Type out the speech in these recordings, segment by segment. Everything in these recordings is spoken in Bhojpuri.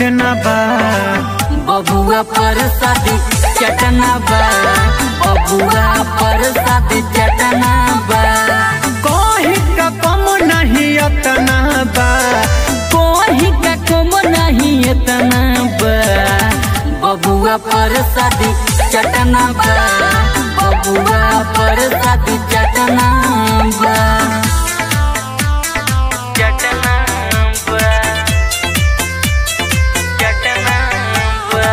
चटना बा बबुआ पर शादी चटना बा बबुआ पर शादी चटना बा कोही का कम नहीं अतना बा कोही का कम नहीं इतना बा बबुआ पर शादी चटना बा बबुआ पर शादी चटना बा चटना बा चटना बा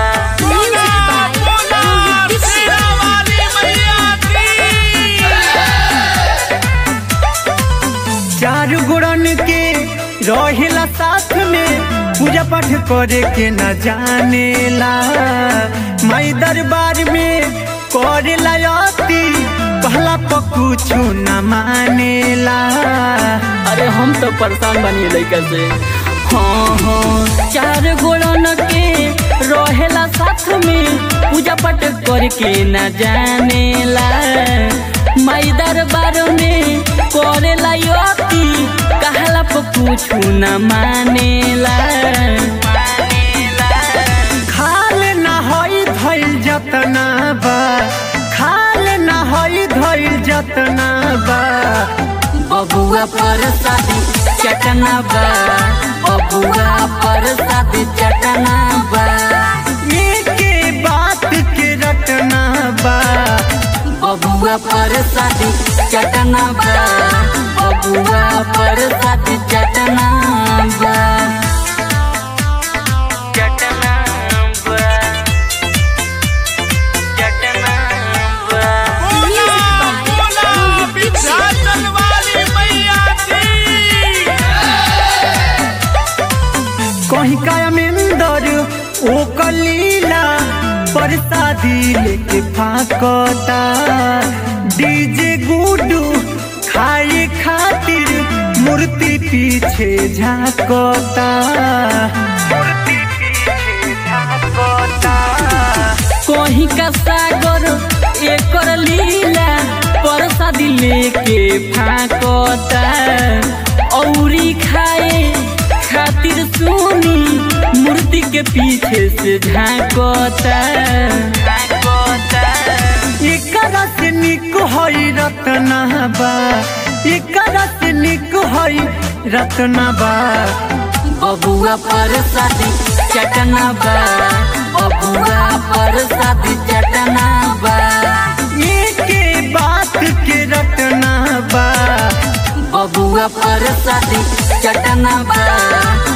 चार गुड़न के रहेला साथ में पूजा पाठ करे के न जानेला माई दरबार में करेला अति कहला पर कुछ न मानेला अरे हम तो परेशान बनी लड़का से हाँ हाँ चार गोड़न के रहेला साथ में पूजा पाठ करके न जानेला माई दरबार में करेला योती कहला पर कुछ न मानेला खाल न हई धइल जतना बा खाल न हई धइल जतना बा बबुआ पर शादी चटना बा बबुआ पर शादी चटना बा एके बात के रटना बा बबुआ पर शादी चटना बा बबुआ पर शादी चटना बा चटना बा चटना बा कहीं का अमेंदर ओ कलीला परसादी लेके फाकता डीजे गुडू खाए खातिर मूर्ति पीछे झाकता मूर्ति पीछे झाकता कोही का सागर एकर लीला परसादी लेके फाकता औरी खाए खातिर सुनी मूर्ति के पीछे से झांकता एकरा से निक हई रत्ना बा एकरा से निक हई रत्ना बा बबुआ पर शादी चटना बा बबुआ पर शादी चटना बा एके बात के रटना बा बबुआ पर शादी चटना बा